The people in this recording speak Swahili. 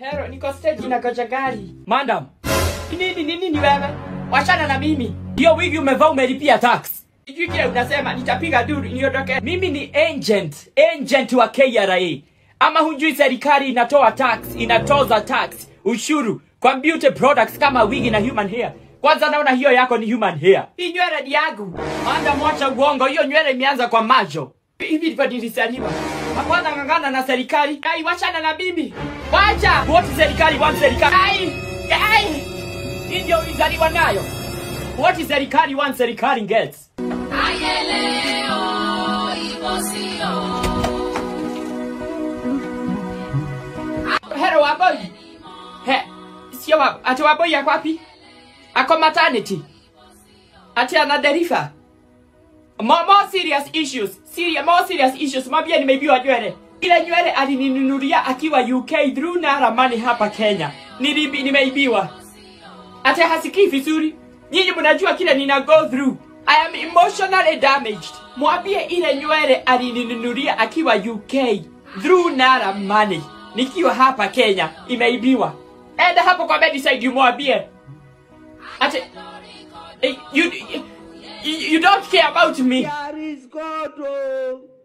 Hero, niko stage inagoja gari. Madam. Nini nini ni wewe? Wachana na mimi. Hiyo wigi umevaa umelipia tax. Sijui kile unasema nitapiga duru niondoke. Mimi ni agent, agent wa KRA. Ama hujui serikali inatoa tax, inatoza tax, ushuru kwa beauty products kama wigi na human hair. Kwanza naona hiyo yako ni human hair. Hii nywele ni yangu. Anda mwacha uongo, hiyo nywele imeanza kwa majo. Hivi ndivyo nilisaliwa. Hapana ngangana na serikali. Ai, wachana na bibi. Wacha. What serikali want serikali? Ai, ai. Hii ndio ulizaliwa nayo. What is serikali want serikali gets? Ayeleo, ibosio. Hero waboi. He, sio waboi. Ati waboi yako wapi? Ako maternity. Ati ana deriva. More, more serious issues. Serious, more serious issues. Mwambie nimeibiwa nywele. Ile nywele alininunulia akiwa UK through Nara Money hapa Kenya. Nilibi, nimeibiwa. Ati hasikii vizuri. Nyinyi mnajua kile nina go through. I am emotionally damaged. Mwambie ile nywele alininunulia akiwa UK through Nara Money. Nikiwa hapa Kenya imeibiwa. Enda hapo kwa bedside umwambie. Ati eh, you, you, you don't care about me. There is God. Oh.